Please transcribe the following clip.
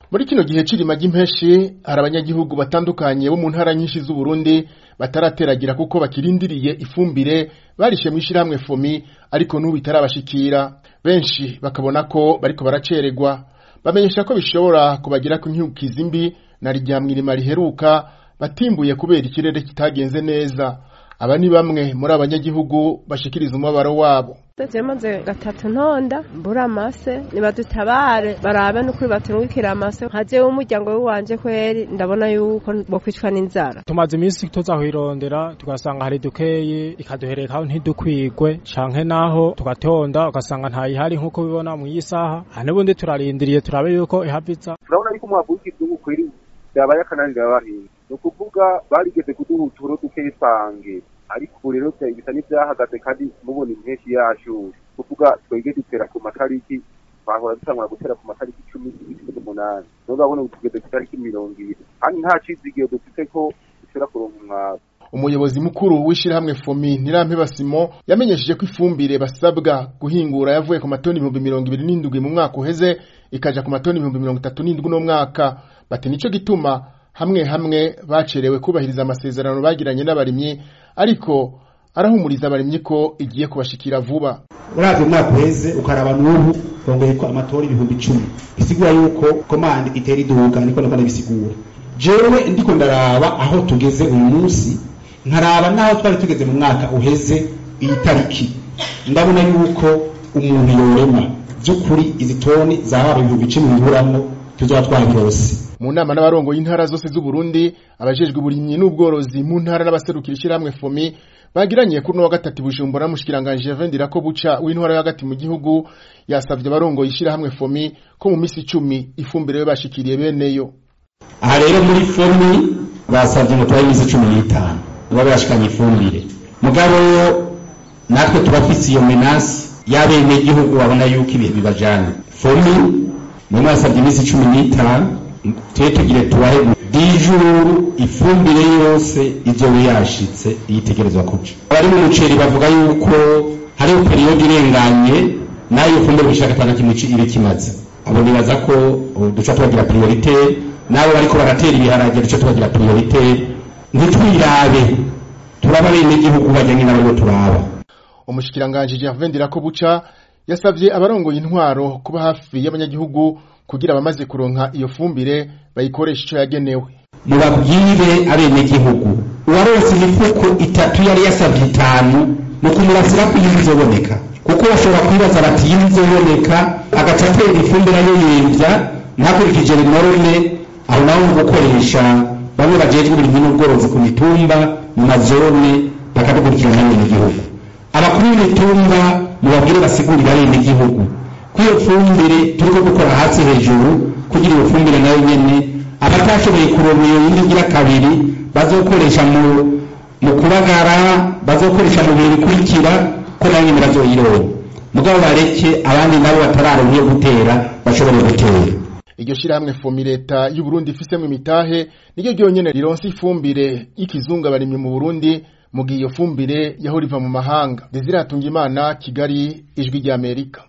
muri kino gihe c'irima ry'impeshi hari abanyagihugu batandukanye bo mu ntara nyinshi z'uburundi batarateragira kuko bakirindiriye ifumbire barishe mw'ishirahamwe fomi ariko n'ubu itarabashikira benshi bakabona ko bariko baracererwa bamenyesha ko bishobora kubagirako inkyukizi mbi na rya mwirima riheruka batimbuye kubera ikirere kitagenze neza aba ni bamwe muri abanyagihugu bashikiriza umubabaro wabo maze gatatu ntonda mbura amase nibadutabare barabe n'ukuri baturungikira amase nkaje w'umuryango w'iwanje kweri ndabona yuko bokwicwa n'inzara tumaze iminsi tuzahwirondera tugasanga hari dukeyi ikaduherekaho ntidukwigwe canke naho tugatonda ugasanga ntayihari nk'uko bibona mu isaha n'ubundi turarindiriye turabe yuko ihaviza turabona yuko umwavu w'ikigihugu kweri vyabaye akananira abahinzi ni ukuvuga barigeze kuduha uturo dukeyi twange ariko ubu rero bisa n'ivyahagaze kandi mubona impeshyi yashushe kuvuga twege dutera ku matariki twahora dutangura gutera ku matariki cumi n'umunani none urabona ubu tugeze ku tariki mirongo ibiri kandi nta cizigiro dufite ko dushobora kuronka umwavu umuyobozi mukuru w'ishirahamwe fomi ntirampeba simo yamenyesheje ko ifumbire basabwa guhingura yavuye ku matoni ibihumbi mirongo ibiri n'indwi mu mwaka uheze ikaja ku matoni ibihumbi mirongo itatu n'indwi uno mwaka bati nico gituma hamwe hamwe bacerewe kubahiriza amasezerano bagiranye n'abarimyi ariko arahumuriza abarimyi ko igiye kubashikira vuba uravye umwaka uheze ukaraba n'ubu bongeyeko amatora ibihumbi icumi bisigura yuko komande itera iduga niko ndabona bisigura jewe ndiko ndaraba aho tugeze uyu munsi nkaraba n'aho twari tugeze mu mwaka uheze iyi tariki ndabona yuko umuntu yorema vy'ukuri izi toni zaba ibihumbi icumi biburamwo tuzoba twabirose mu nama n'abarongo y'intara zose z'uburundi abajejwe uburimyi n'ubworozi mu ntara n'abaserukira ishirahamwe fomi bagiranye kuri no wa gatatu bujumbura n'umushikiranganje Javendira ko buca w'intwara yo hagati mu gihugu yasavye abarongo y'ishirahamwe fomi ko mu misi icumi ifumbire yo bashikiriye beneyo aha rero muri fomi basavye ngo tubahe imisi cumi n'itanu baba bashikanye ifumbire mugabo natwe turafise iyo menasi y'abenegihugu babona yuko ibihe bibajana fomi niyo mwasavye imisi cumi n'itanu tube tugire tubahe dijuru ifumbire yose ivyo yashitse yitegerezwa kuja abari mu muceri bavuga yuko hariho periyodi irenganye nayo fumbire gushaka atana kimwe ibe kimaze abo nibaza ko duca tubagira priorite nabo bariko baratera ibiharage duca tubagira priorite ntitwirabe turaba bene igihugu bajyanye n'abaribo turaba umushikiranganje Javendira ko buca yasavye abarongoye intwaro kuba hafi y'abanyagihugu kugira abamaze kuronka iyo fumbire bayikoresha ico yagenewe mubabwire abenegihugu uwaronse imifuko itatu yari yasavye itanu mu kumurasira ko iyi izoboneka kuko bashobora kwibaza bati iyi izoboneka agaca atera ifumbire ayoyemvya ntakurikije rinorone aho naho mu gukoresha bamwe bajejwe uburimyi n'ubworozi ku mitumba mu mazone bakadukurikirana n'abenegihugu abakuru b'imitumba mubabwire basigurira abenegihugu kw'iyo fumbire turiko gukora hasi hejuru kugira iyo fumbire nayo nyene abatashoboye kuronka iyo yindi igira kabiri bazokoresha mu mu kubagara bazokoresha mu bihe bikurikira ko nayo nyene bazoyironka mugabo bareke abandi nabo batararonka iyo gutera bashobore gutera iryo shirahamwe fomi leta y'u Burundi ifisemo imitahe niryo ryonyene rironse ifumbire y'ikizungu abarimyi mu Burundi mu gihe iyo fumbire yahora iva mu mahanga Desire Hatungimana Kigali ijwi ry'Amerika